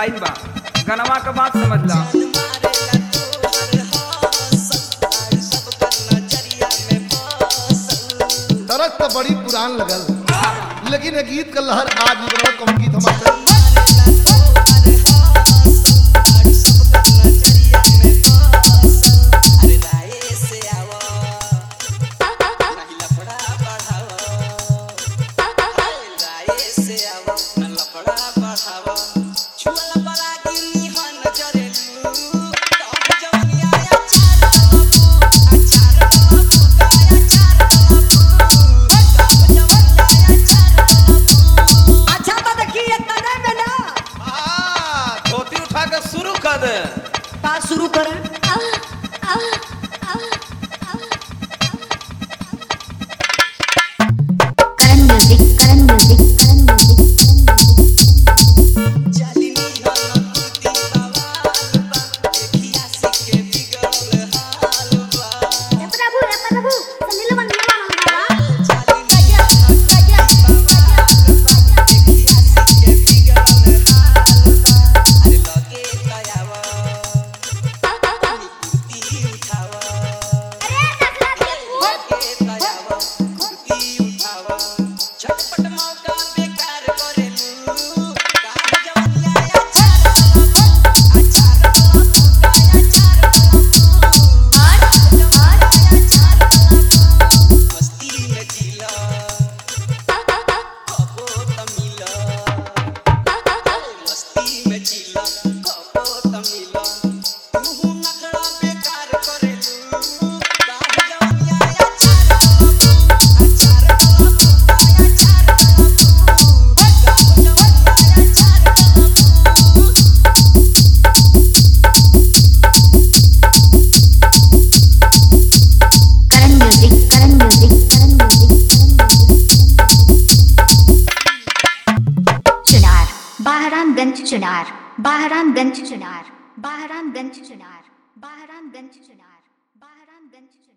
line बा गनवा का बात समझ ला तरस तो बड़ी पुरान लगल लेकिन ये गीत का लहर आज भी बड़ा कम गीत हमारे अच्छा तो देखिए तने में ना हाँ, धोती उठा के शुरू कर दे का शुरू करें Karan music Karan music Karan music हे प्रभु हे प्रभु सुनील मंगला मंगला झटपट मौका बेकार करेलू का जवनिया अच्छा अच्छा मस्ती में जीला कबो तमिला मस्ती में जीला कबो तमिला तू नखरा बेकार करेलू का जवनिया अच्छा अच्छा Karan music Karan music Karan music Chunar Bahramganj Chunar Bahramganj Chunar Bahramganj Chunar Bahramganj Chunar Bahramganj Chunar